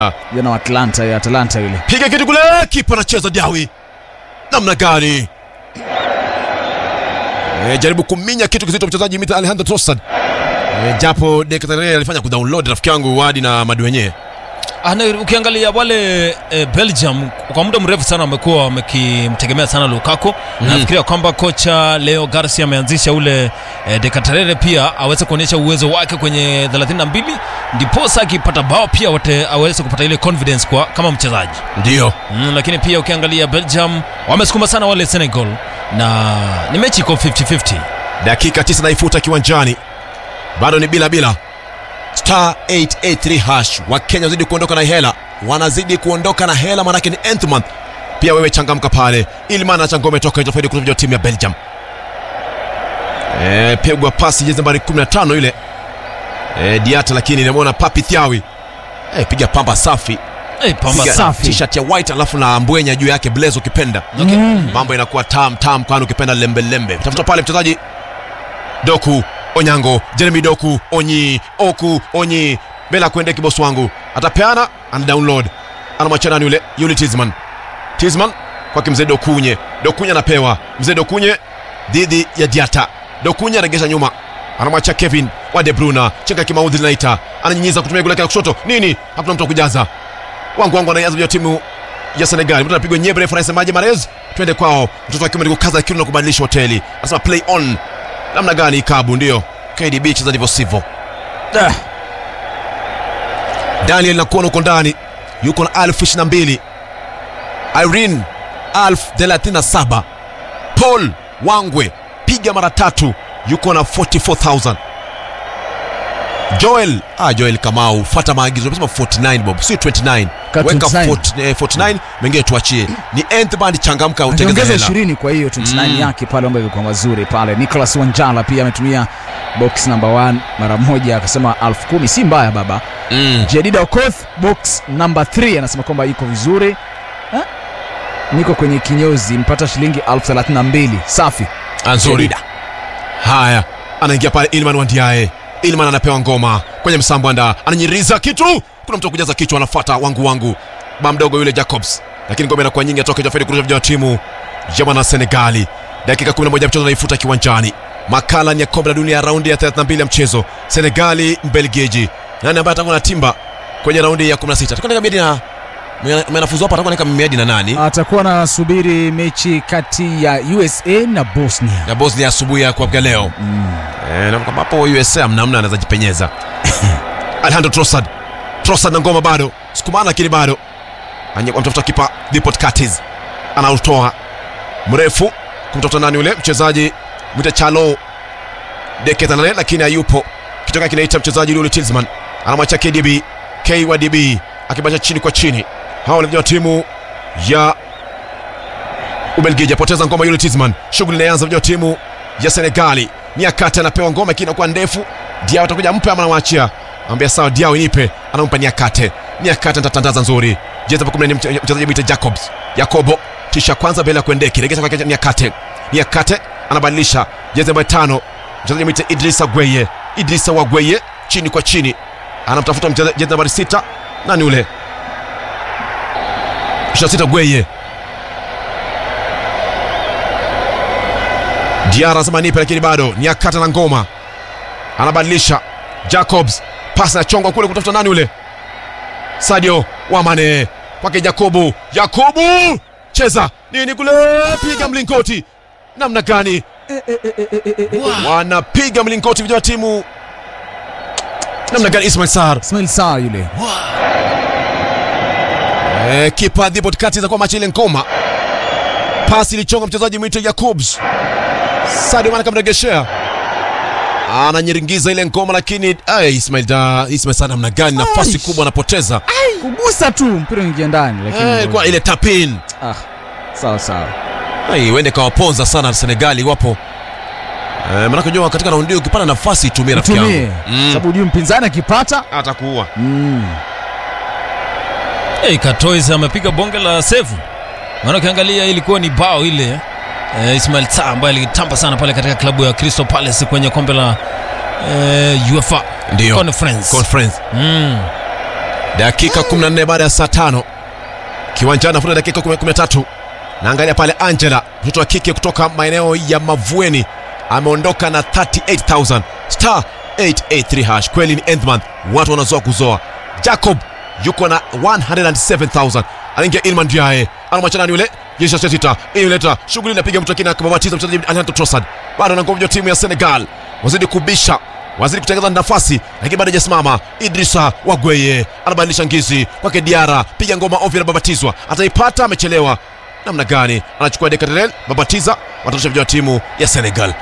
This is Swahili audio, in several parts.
Jana wa Atlanta ya Atlanta yule. piga kitu kule, kipa anacheza Diawi namna gani? E, jaribu kuminya kitu kizito mchezaji Mita Alejandro Trossard e, japo Decathlon alifanya kudownload rafiki yangu Wadi na Madu wenyewe Ana, ukiangalia wale e, Belgium kwa muda mrefu sana wamekuwa wamekimtegemea sana Lukaku mm. Nafikiria kwamba kocha Leo Garcia ameanzisha ule e, Dekaterere pia aweze kuonyesha uwezo wake kwenye 32 ndiposa akipata bao pia wate, aweze kupata ile confidence kwa kama mchezaji ndio mm, lakini pia ukiangalia Belgium wamesukuma sana wale Senegal na ni mechi iko 50-50 dakika 9 naifuta kiwanjani, bado ni bila bila. Star 883 hash. Wakenya wazidi kuondoka na hela, wanazidi kuondoka na hela, manake ni nth month. Pia wewe changamka pale, ili maana cha ngome toka nje faidi kutoka timu ya Belgium. Eh, pigwa pasi jezi nambari 15 ile eh, Diata, lakini nimeona Papi Thiawi eh, piga pamba safi hey, pamba Piga safi. t-shirt ya white alafu na mbwenya juu yake blaze ukipenda Okay. mambo inakuwa tam tam kwani ukipenda lembe lembe tafuta pale mchezaji doku onyango jeremy doku onyi oku onyi bela kuende kibosi wangu atapeana ana download anamwachia nani yule yule tisman tisman kwake mzee dokunye dokunye anapewa mzee dokunye dhidi ya diata dokunye anaregesha nyuma anamwachia kevin wa de bruna chenga kimaudhi linaita ananyinyiza kutumia goli lake la kushoto nini hakuna mtu wa kujaza wangu wangu anaianza vya timu ya Senegal. Mtu anapigwa nyebre, refa anasemaje? Marez, twende kwao. Mtoto wa kiume ni kukaza kiuno na kubadilisha hoteli, anasema play on. Namna gani ikabu? Ndio KDB cheza ndivyo sivyo. Ah, Daniel nakuona uko ndani, yuko na elfu ishirini na mbili. Irene elfu thelathini na saba. Paul Wangwe piga mara tatu, yuko na 44000 Joel ah, Joel Kamau, fuata maagizo. Umesema 49 bob, sio 29. Ka Weka 29. 40, eh, 49, mengine tuachie. Ni nth band, changamka utengeze Ongeza hela. 20 kwa hiyo 29 Mm. yake pale ambayo ilikuwa mazuri pale. Nicholas Wanjala pia ametumia box number 1 mara moja akasema elfu kumi si mbaya baba. Mm. Jedida Okoth box number 3 anasema kwamba iko vizuri. Ha? Niko kwenye kinyozi mpata shilingi elfu thelathini na mbili safi. Ah, nzuri. Jedida. Haya, anaingia pale Ilman Wandiae. Ilman anapewa ngoma kwenye msambwanda, ananyiriza kitu. Kuna mtu wa kujaza kichwa, anafuata wangu wangu ba mdogo yule Jacobs, lakini ngoma inakuwa nyingi, atoka Jafedi kurusha vijana wa timu ya wana Senegali. Dakika 11 ya mchezo anaifuta kiwanjani. Makala ni ya kombe la dunia ya raundi ya 32 ya mchezo. Senegali Mbelgiji. Nani ambaye atakuwa na timba kwenye raundi ya 16? Atakuwa na miadi na mwenafuzu hapa atakuwa na miadi na nani? Atakuwa anasubiri mechi kati ya USA na Bosnia. Ya Bosnia asubuhi ya kuamkia leo. Eh, na kama hapo USA mnamna anaweza jipenyeza. Alejandro Trossard. Trossard na ngoma bado. Sukumana lakini bado. Anye mtafuta kipa Dipot Curtis. Anautoa mrefu kumtafuta nani yule mchezaji mwita Chalo Deketanale lakini hayupo. Kitoka kinaita mchezaji yule Tilsman. Anamwacha KDB. K wa DB akibacha chini kwa chini. Hao ni timu ya Ubelgiji apoteza ngoma yule Tisman. Shughuli inaanza vijana wa timu ya Senegali. Niakate anapewa ngoma lakini inakuwa ndefu. Diao atakuja mpe ama anamwachia. Anambia sawa Diao nipe. Anampa Niakate. Niakate atatandaza nzuri. Jeza pa 14 mche- mchezaji Bita Jacobs. Yakobo tisha kwanza mbele ya kuendeki. Regesha kwa Niakate. Niakate anabadilisha. Jeza namba tano. Mchezaji mwite Idrisa Gweye. Idrisa wa Gweye chini kwa chini. Anamtafuta mchezaji jeza nambari sita. Nani ule? 26 Gweye. Diara anasema nipe, lakini bado ni akata na ngoma, anabadilisha. Jacobs pasi na chongo kule kutafuta nani ule, Sadio Wamane kwake Jakobu. Jakobu cheza nini kule, piga mlingoti namna gani? Wanapiga mlingoti vijana wa timu namna gani? Ismail Sar Ismail Sarr yule. Eh, kipa Dhibot kati za kwa machi ile ngoma. Pasi ilichonga mchezaji mwito Yakubs. Sadio Mane kamregeshea. Ananyiringiza ile ngoma lakini ay, Ismail da Ismail sana namna gani nafasi kubwa anapoteza. Kugusa tu mpira uingia ndani lakini Eh, ndio- ilikuwa ile tapin. ah, sawa sawa. Ai, wende kawaponza sana Senegali wapo. Eh, maana kujua katika raundi hiyo ukipata nafasi itumie rafiki Tumie. yangu. Mm. Sababu hujui mpinzani akipata Atakuua. mm. Hey, Katois amepiga bonge la sevu, maana ukiangalia ilikuwa ni bao ile eh, Ismail Sarr ambaye alitamba sana pale katika klabu ya Crystal Palace kwenye kombe la eh, UEFA Ndio. Conference. Conference. Mm. dakika 14 baada ya saa tano kiwanjani afuta dakika 13 naangalia pale angela mtoto wa kike kutoka maeneo ya mavueni ameondoka na 38000 star 883 hash kweli ni end month watu wanazoa kuzoa jacob yuko na 107000 anaingia ilman diae anamwachana ni yule jeshi ya sita inaleta shughuli inapiga mtu akina akababatiza mchezaji Alejandro Trossard bado anangomjwa timu ya Senegal wazidi kubisha wazidi kutengeneza nafasi lakini bado hajasimama Idrisa Wagweye anabadilisha ngizi kwake Diara piga ngoma ovyo na babatizwa ataipata amechelewa namna gani anachukua Decatrel babatiza watatosha vijana wa timu ya Senegal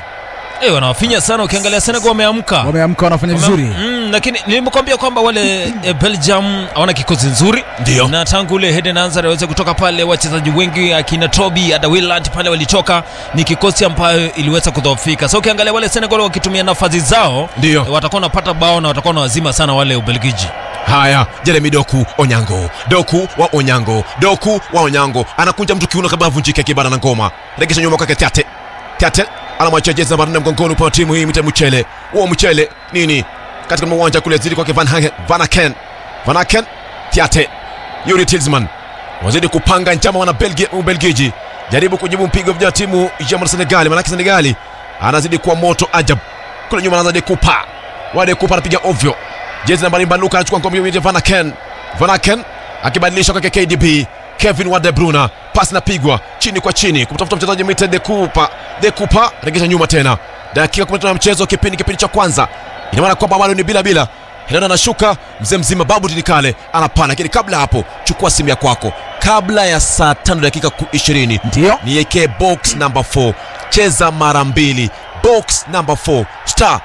Eh, wanawafinya sana ukiangalia Senegal wameamka wameamka wanafanya vizuri Mm, lakini nilimekwambia kwamba wale e, Belgium hawana kikosi nzuri Ndio. na tangu ule Eden Hazard aweze kutoka pale, wachezaji wengi akina Toby ada Willand pale walitoka, ni kikosi ambayo iliweza kudhoofika. So ukiangalia wale Senegal wakitumia nafasi zao Ndio. e, watakuwa wanapata bao na watakuwa na wazima sana wale Ubelgiji. haya jeremi doku onyango doku wa onyango doku wa onyango anakunja mtu kiuno kabla avunjike kibana na ngoma regesha nyuma kwake tate tate anamwachia jezi namba nne mgongoni upande wa timu hii mite mchele huo mchele nini katika uwanja kule zidi kwake van Hagen- van aken van aken tate yuri tilsman wazidi kupanga njama wana Belgi- ubelgiji jaribu kujibu mpigo vya timu ya mwana senegali manake senegali anazidi kuwa moto ajab kule nyuma anaanza dekupa wadekupa anapiga ovyo jezi nambari mbaluka anachukua ngome ya Van Aken Van Aken akibadilisha kwake KDB Kevin wa De Bruyne pasi napigwa chini kwa chini kumtafuta mchezaji mwite Dekupa Dekupa regesha nyuma tena dakika 15 ya mchezo kipindi kipindi cha kwanza ina maana kwamba bado ni bila bila Helena anashuka mzee mzima babu tinikale anapana lakini kabla hapo chukua simu ya kwako kabla ya saa tano dakika ku- 20 Ndio. niwekee box number 4 cheza mara mbili box number 4 star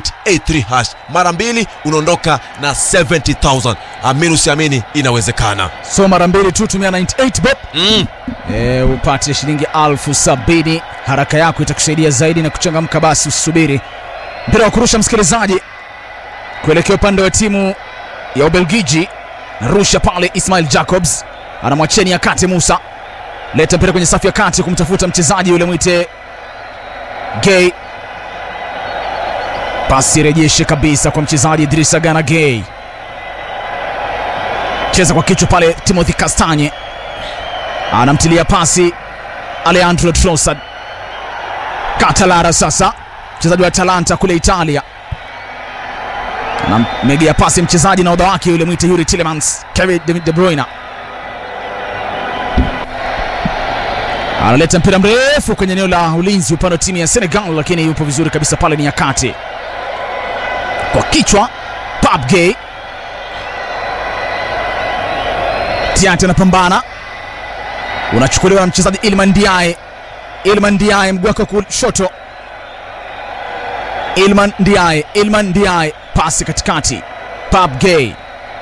883 hash mara mbili unaondoka na 70000 amini usiamini inawezekana so mara mbili tu tumia 98 bob mm. e, upate shilingi alfu sabini haraka yako itakusaidia zaidi na kuchangamka basi usubiri mpira wa kurusha msikilizaji kuelekea upande wa timu ya ubelgiji narusha pale ismail jacobs anamwachia ni akate musa leta mpira kwenye safu ya kati kumtafuta mchezaji yule mwite gay pasi rejeshe kabisa kwa mchezaji idrisa gana gay cheza kwa kichwa pale timothy kastanye anamtilia pasi Alejandro Trossard. Katalara sasa, mchezaji wa Atalanta kule Italia, anamegea pasi mchezaji na odha wake yule mwite Yuri Tillemans, Kevin De, De Bruyne analeta mpira mrefu kwenye eneo la ulinzi upande wa timu ya Senegal, lakini yupo vizuri kabisa pale, ni Nyakate kwa kichwa Pape Gueye. Tiante anapambana unachukuliwa na mchezaji Ilman Ndiaye. Ilman Ndiaye mguu wake wa kushoto. Ilman Ndiaye, Ilman Ndiaye, pasi katikati. Pape Gueye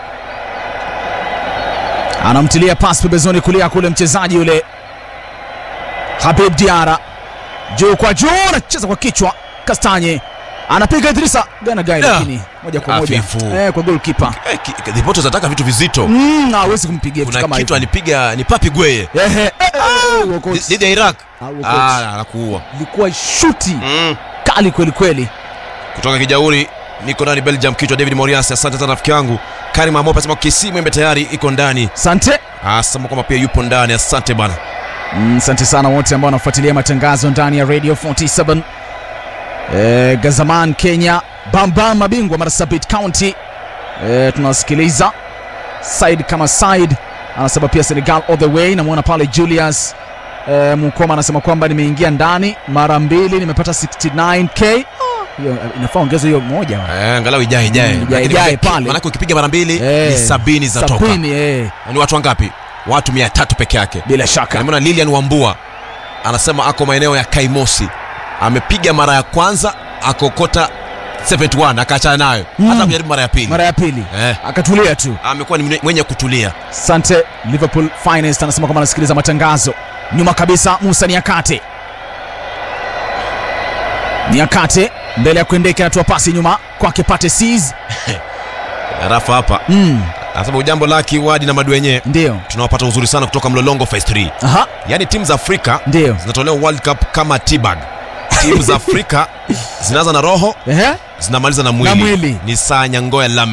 anamtilia pasi pembezoni kulia kule mchezaji yule Habib Diara, juu kwa juu, anacheza kwa kichwa. Kastanye anapiga Idrisa Gana Gai, Da. lakini moja kwa moja Hafifu. eh, kwa goalkeeper eh, ki- ki- ripoti zinataka vitu vizito mm, hawezi kumpigia vitu kuna kama kitu hivyo. alipiga ni papi gweye Ehe, eh, eh, eh, Wokots. dhidi ya iraq Ah, Wokots. Ah, anakuua ilikuwa shuti mm. kali kweli kweli. kutoka kijauri niko ndani belgium kichwa david morias asante sana rafiki yangu karim amope asema kisi mwembe tayari iko ndani Asante asema kwamba pia yupo ndani asante bana Mm, asante sana wote ambao wanafuatilia matangazo ndani ya Radio 47 e, Gazaman Kenya, Bambam mabingwa Marsabit County e, tunawasikiliza side kama side, anasema pia Senegal all the way. Namwona pale Julius e, Mukoma anasema kwamba nimeingia ndani mara mbili nimepata 69k. Ah, hiyo inafaa ongeza hiyo moja Eh, angalau ijae ijae Mm, ijae, Lakini ijae uki- pale. manake ukipiga mara mbili Eh, ni sabini za toka sabini, eh, ni watu wangapi watu mia tatu peke yake bila shaka nimeona lilian wambua anasema ako maeneo ya kaimosi amepiga mara ya kwanza akokota 71 akaachana nayo Mm. hata kujaribu mara ya pili mara ya pili eh, akatulia tu. amekuwa ni mwenye- mwenye kutulia Sante Liverpool Finest anasema kwamba anasikiliza matangazo nyuma kabisa. Musa Niakate, Niakate mbele ya kuendeka, anatoa pasi nyuma kwake Pate Sis. rafa hapa Mm, anasema ujambo laki wadi na madwenye ndio tunawapata uzuri sana kutoka mlolongo phase 3 aha, yaani timu za afrika ndio zinatolewa world cup kama tbag timu za afrika zinaanza na roho ehe, zinamaliza na mwili, Na mwili. ni saa nyangoya lamek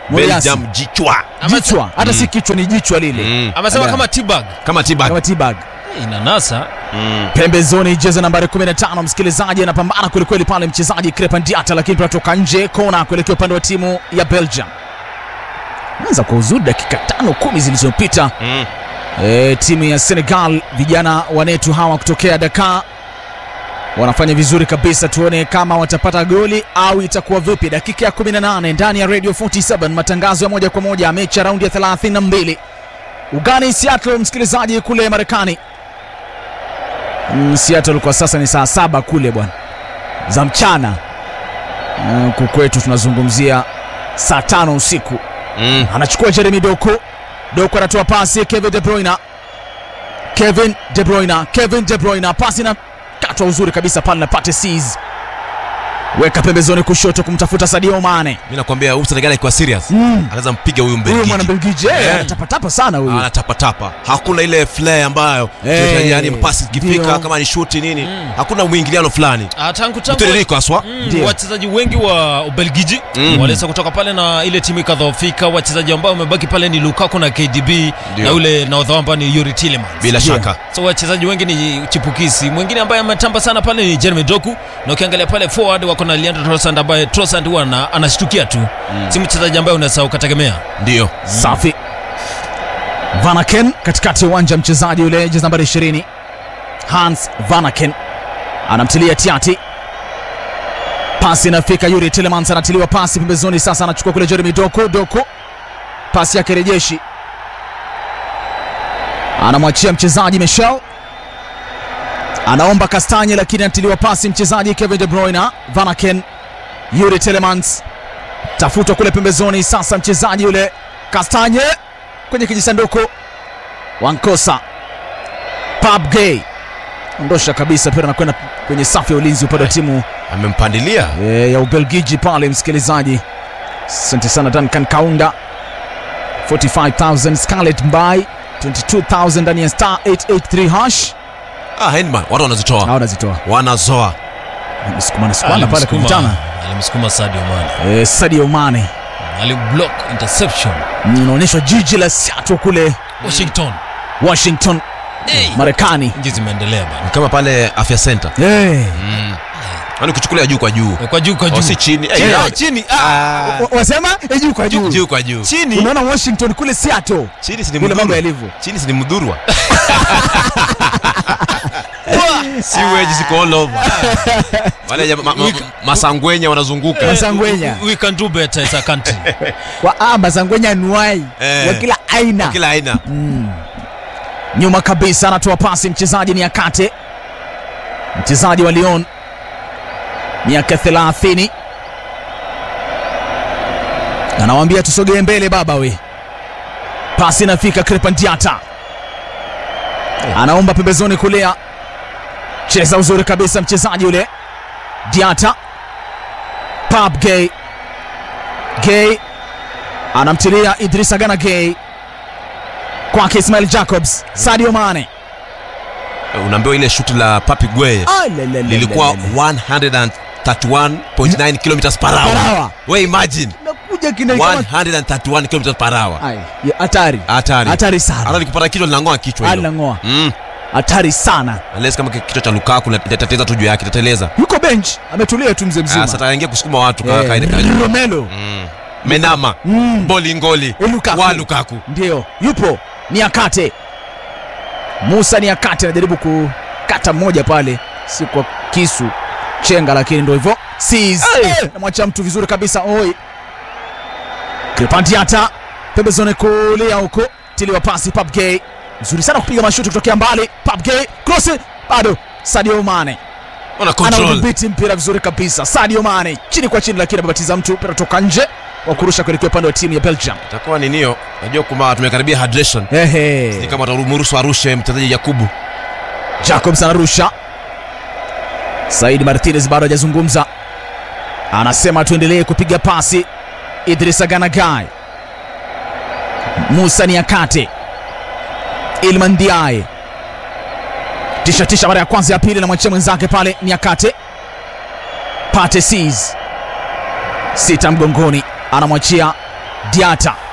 Moriasi. Belgium jichwa jichwa hata si kichwa ni jichwa lile mm. amesema Ala. kama tibag kama tibak kama tibag inanasa mm. pembezoni jezi nambari 15 msikilizaji anapambana kwelikweli pale mchezaji Crepin Diata lakini tunatoka nje kona kuelekea upande wa timu ya Belgium anza kwa uzuri dakika tano kumi zilizopita Mm. e, timu ya Senegal vijana wanetu hawa kutokea Dakar wanafanya vizuri kabisa tuone kama watapata goli au itakuwa vipi dakika ya 18 ndani ya Radio 47 matangazo ya moja kwa moja mechi ya raundi ya 32 ugani Seattle msikilizaji kule Marekani Mm, Seattle kwa sasa ni saa saba kule bwana za mchana Mm, huku kwetu tunazungumzia saa tano usiku Mm. anachukua Jeremy Doku. Doku anatoa pasi Kevin De Bruyne. Kevin De Bruyne, Kevin De Bruyne, pasi na katwa uzuri kabisa pale na Pate Sees. Weka pembezoni kushoto kumtafuta Sadio Mane. mi nakwambia huyu Senegal akiwa serious Mm. anaweza mpiga huyu Huyu mwana Mbelgiji Belgiji eh, Eh. anatapatapa sana huyu. anatapatapa hakuna ile flair ambayo Eh, yani pasi ikifika ndio. kama ni shuti nini hakuna mwingiliano fulani Ah, tangu tangu mtiririko haswa Mm, Ndio. wachezaji wengi wa Ubelgiji Mm. waliweza kutoka pale na ile timu ikadhoofika. Wachezaji ambao wamebaki pale ni Lukaku na KDB Ndio. na yule nahodha ambao ni Yuri Tillemans. bila Ndio. shaka So wachezaji wengi ni chipukizi. Mwingine ambaye ametamba sana pale ni Jeremy Doku, na ukiangalia pale forward wako na Leandro Trossard ambaye Trossard huwa ana- anashtukia tu, si mchezaji ambaye unaweza ukategemea. ndio Safi. Vanaken katikati ya uwanja, mchezaji yule jezi nambari 20 Hans Vanaken anamtilia Tiati, pasi inafika Yuri Tillemans anatiliwa pasi pembezoni, sasa anachukua kule Jeremy Doku. Doku pasi yake rejeshi, anamwachia mchezaji Michel, anaomba Kastanye, lakini anatiliwa pasi mchezaji Kevin De Bruyne. Vanaken, Yuri Tillemans tafutwa kule pembezoni, sasa mchezaji yule Kastanye kwenye kijisanduku, Wankosa Pab Gay ondosha kabisa, pia anakwenda kwenye safu ya ulinzi upande wa timu amempandilia e, ya Ubelgiji pale. Msikilizaji, asante sana Duncan Kaunda, 45000 Scarlett Mbai 22000 ndani ya star 883 hash ah, Hindman watu wanazitoa au nazitoa wanazoa msukumana sukumana pale Alimsukuma- kukutana alimsukuma Sadio Mane, e, Sadio Mane aliblock interception Mm, inaonyeshwa jiji la Seattle kule Washington. Washington Hey, Marekani. nchi zimeendelea bana, Ni kama pale afya center Hey. yani ukichukulia juu kwa juu kwa juu kwa Oh, juu si chini Eh, Eh, yeah. chini Ah, Wa- Wasema eh, juu kwa juu. juu kwa juu chini Unaona Washington kule Seattle chini si ni vile mambo mdhurwa yalivyo. chini si ni mdhurwa siweji ziko all over wale jama- ma- ma- masangwenya wanazunguka Masangwenya. we can do better as a country Wa ah, Masangwenya nuai Eh. wa kila aina. kila aina Nyuma kabisa anatoa pasi mchezaji ni Akate, mchezaji wa Lyon, miaka 30, anawaambia tusogee mbele baba we. Pasi inafika Crepin Diata, anaomba pembezoni kulia, cheza uzuri kabisa mchezaji yule Diata. Pap Gay, Gay anamtilia Idrissa Gana Gay kwake Ismail Jacobs, Sadio Mane unaambiwa ile shuti la papi gwe Ah, le, le, le, lilikuwa le, le, le. 131.9 kilometers per Per hour hour. we imagine Nakuja kina kama 131 kilometers per hour Ai, ya, hatari hatari hatari hata sana, likupata kichwa linang'oa kichwa hilo alangoa mm. hatari sana. unless kama kichwa cha Lukaku na- itatatiza tu juu yake itateleza Yuko bench ametulia tu mzee Ah, mzima. sasa ataingia kusukuma watu Eh, ka- kaide kaide. Romelo Mm. menama Mm. boli ngoli Eh, Lukaku. wa Lukaku ndio yupo ni akate Musa ni akate anajaribu kukata mmoja pale, si kwa kisu chenga, lakini ndio hivyo Sees. Eh, namwacha mtu vizuri kabisa oi. Kripantiata pembezoni kulia huko, tiliwa pasi Pap Gay mzuri sana kupiga mashuti kutokea mbali. Pap Gay cross bado Sadio Mane ona control anaudhibiti mpira vizuri kabisa. Sadio Mane chini kwa chini, lakini amebatiza mtu mpira toka nje wa kurusha kuelekea upande wa timu ya Belgium. itakuwa ni nio najua kuma tumekaribia hydration ni Ehe, kama watamruhusu arushe mchezaji Yakubu Jacobs anarusha. Said Martinez bado hajazungumza, anasema tuendelee kupiga pasi. Idrissa Gana Gueye, Musa Niakate, Ilman Ndiaye tisha tisha, mara ya kwanza ya pili, namwachia mwenzake pale Niakate. Pate Sees sita mgongoni, anamwachia Diata